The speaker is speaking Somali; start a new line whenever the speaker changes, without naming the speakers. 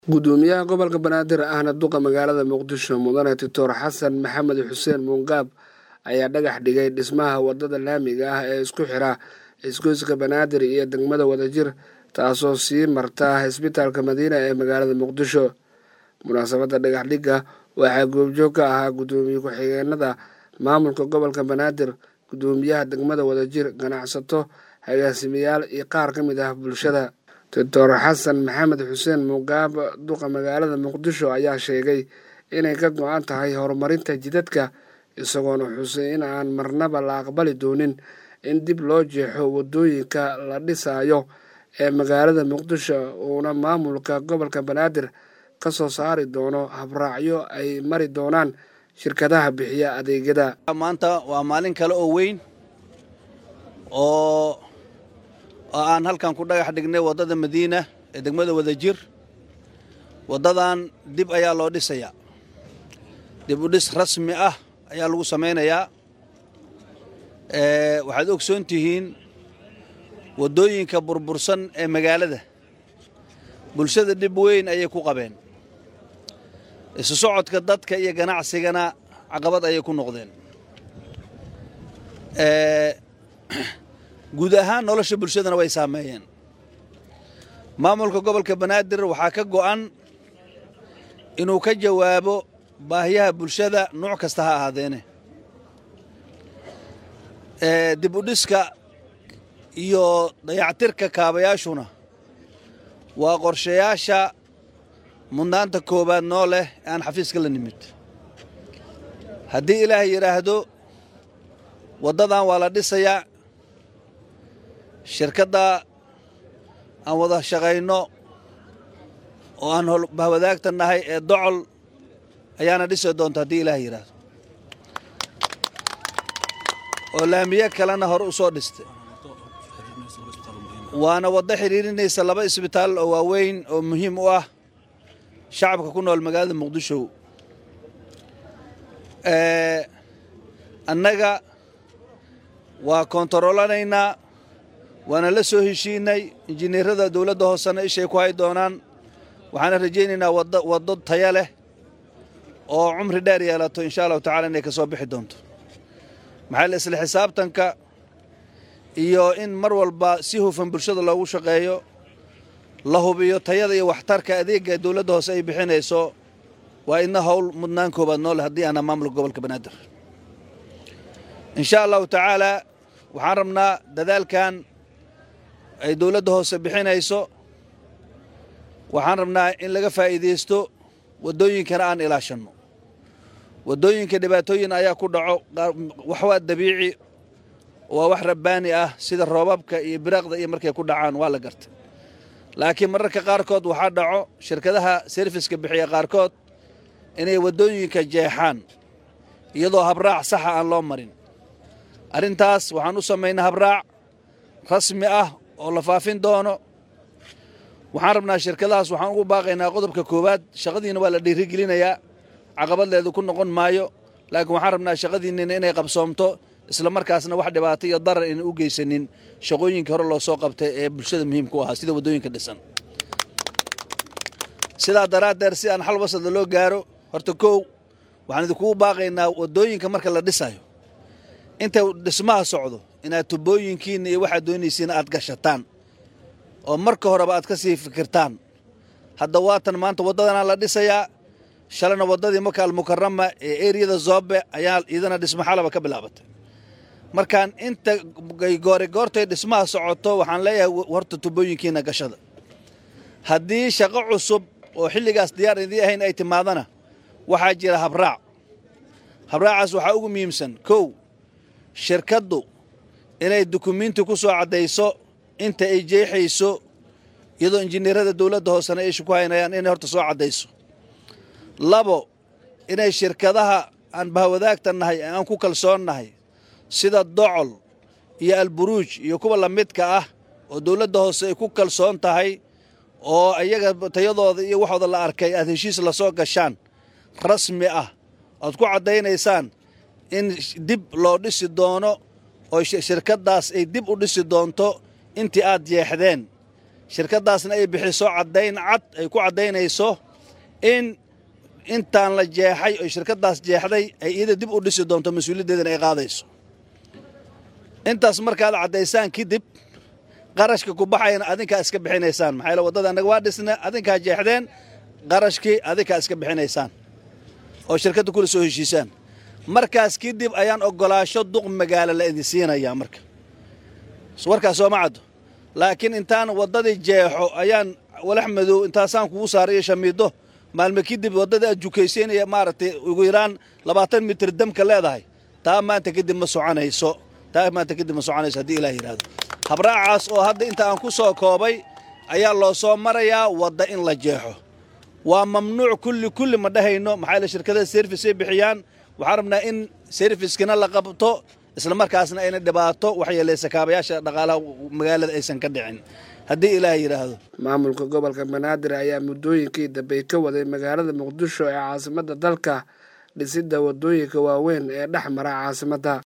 gudoomiyaha gobolka banaadir ahna duqa magaalada muqdisho mudane doctor xasan maxamed xuseen muungaab ayaa dhagax dhigay dhismaha wadada laamiga ah ee isku xira isgoyska banaadir iyo degmada wadajir taasoo sii marta isbitaalka madiina ee magaalada muqdisho munaasabadda dhagax dhigga waxaa goobjoog ka ahaa gudoomiye ku-xigeenada maamulka gobolka banaadir gudoomiyaha degmada wadajir ganacsato agaasimayaal iyo qaar ka mid ah bulshada doctor xasan maxamed xuseen mugaab duqa magaalada muqdisho ayaa sheegay inay ka go-an tahay horumarinta jidadka isagoona xusay in aan marnaba la aqbali doonin in dib loo jeexo wadooyinka la dhisayo ee magaalada muqdisho uuna maamulka gobolka banaadir ka soo saari doono habraacyo ay mari doonaan shirkadaha bixiya adeegyada
maanta waa maalin kale oo weyn oo oo aan halkan ku dhagax dhignay waddada madiina ee degmada wadajir waddadan dib ayaa loo dhisayaa dib u dhis rasmi ah ayaa lagu samaynayaa waxaad ogsoon tihiin waddooyinka burbursan ee magaalada bulshada dhib weyn ayay ku qabeen isu socodka dadka iyo ganacsigana caqabad ayay ku noqdeen guud ahaan nolosha bulshadana way saameeyeen maamulka gobolka banaadir waxaa ka go'an inuu ka jawaabo baahiyaha bulshada nuuc kasta ha ahaadeene dib u dhiska iyo dayactirka kaabayaashuna waa qorshayaasha mudnaanta koowaad noo leh ee aan xafiiska la nimid haddii ilaahay yidhaahdo waddadan waa la dhisayaa shirkadda aan wada shaqayno oo aan bahwadaagta nahay ee docol ayaana dhisi doonta haddii ilaah yidhaahdo oo laamiye kalena hore u soo dhistay waana waddo xidhiirinaysa laba isbitaal oo waaweyn oo muhiim u ah shacabka ku nool magaalada muqdisho annaga waa koontaroolanaynaa waana la soo heshiinay injineerada dowladda hoosena ishay ku hay doonaan waxaana rajaynaynaa waddo taya leh oo cumri dheer yeelato insha allahu tacala inay ka soo bixi doonto maxaa la isla xisaabtanka iyo in mar walba si hufan bulshada loogu shaqeeyo la hubiyo tayada iyo waxtarka adeegga dowladda hoose ay bixinayso waa idna howl mudnaan koobaad nooleh haddii aana maamulka gobolka banaadir insha allahu tacaala waxaan rabnaa dadaalkan ay dowladda hoose bixinayso waxaan rabnaa in laga faa'iidaysto waddooyinkana aan ilaashanno waddooyinka dhibaatooyin ayaa ku dhaco wax waa dabiici waa wax rabbaani ah sida roobabka iyo biraaqda iyo markay ku dhacaan waa la gartay laakiin mararka qaarkood waxaa dhaco shirkadaha serviska bixiya qaarkood inay waddooyinka jeexaan iyadoo habraac saxa aan loo marin arrintaas waxaan u samaynaa habraac rasmi ah oo la faafin doono waxaan rabnaa shirkadahaas waxaan ugu baaqaynaa qodobka koowaad shaqadiina waa la dhiirigelinayaa caqabadleedu ku noqon maayo laakiin waxaan rabnaa shaqadiinnina inay qabsoomto isla markaasna wax dhibaato iyo darar ayna u geysanin shaqooyinkii hore loo soo qabtay ee bulshada muhiimka u ahaa sida waddooyinka dhisan sidaa daraaddeed si aan xal wasada loo gaaro horta kow waxaan idinkugu baaqaynaa waddooyinka marka la dhisayo inta dhismaha socdo inaad tubooyinkiinna iyo waxaad doonaysiina aad gashataan oo marka horeba aad ka sii fikirtaan hadda waatan maanta waddadanaa la dhisayaa shalana waddadii maka almukarama ee eriyada zoobe ayaa iyadana dhismo xalaba ka bilaabatay markaan inta goore goortay dhismaha socoto waxaan leeyahay horta tubooyinkiina gashada haddii shaqo cusub oo xilligaas diyaar idii ahayn ay timaadana waxaa jira habraac habraacaas waxaa ugu muhiimsan kow shirkaddu inay dukumiinti ku soo caddayso inta ay jeexayso iyadoo injineerada dowladda hoosena ay ku haynayaan inay horta soo caddayso labo inay shirkadaha aan bahwadaagta nahay ee aan ku kalsoon nahay sida docol iyo alburuuj iyo kuwa lamidka ah oo dowladda hoose ay ku kalsoon tahay oo iyaga tayadooda iyo waxooda la arkay aad heshiis lasoo gashaan rasmi ah oad ku caddaynaysaan in dib loo dhisi doono oo shirkaddaas ay dib u dhisi doonto intii aad jeexdeen shirkaddaasna ay bixiso caddayn cad ay ku caddaynayso in intaan la jeexay oo shirkaddaas jeexday ay iyada dib u dhisi doonto mas-uuliyaddeedana ay qaadayso intaas markaad caddaysaan kadib qarashka ku baxayana adinkaa iska bixinaysaan maxaa yaele waddada annaga waa dhisna adinkaa jeexdeen qarashkii adinkaa iska bixinaysaan oo shirkadda kula soo heshiisaan markaas kadib ayaan oggolaasho duq magaalo la idin siinayaa marka warkaas sooma caddo laakiin intaan waddadii jeexo ayaan walax madow intaasaan kugu saaray iyo shamiiddo maalme kadib waddadii aad jukaysaynaya maaragtay ugu yaraan labaatan mitir damka leedahay taa maanta kadib ma soconayso taa maanta kadib ma soconayso haddii ilaah yidhaahdo habraacaas oo hadda inta aan ku soo koobay ayaa loo soo marayaa wadda in la jeexo waa mamnuuc kulli kulli ma dhahayno maxaa yaele shirkadaha serfisay bixiyaan waxaan rabnaa in serfiskina la qabto isla markaasna ayna dhibaato waxyeelaysa kaabayaasha dhaqaalaha magaalada aysan ka dhicin haddii ilaah yidhaahdo
maamulka gobolka banaadir ayaa muddooyinkii dambey ka waday magaalada muqdisho ee caasimadda dalka dhisidda waddooyinka waaweyn ee dhex mara caasimadda